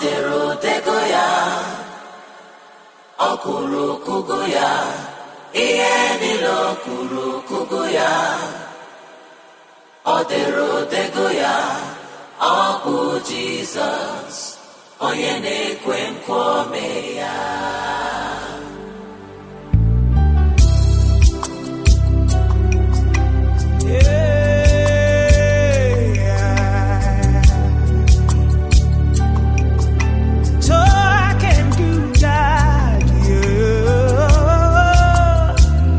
dere odego ya ọ kwuru kụgo ya ihe niile o kwuru kụgo ya ọ dere odego ya ọ bụ jizọs onye na-ekwe nkwa ome ya So I can do that, yeah.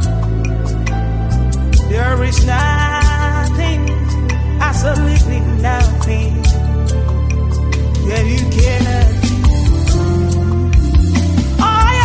There is nothing, absolutely nothing that you cannot do. All you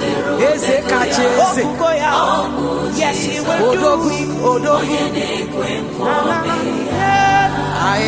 eze kacha eze Okugo ya. Yes, he will do. odogwu odogwu Na, na, na. Yeah.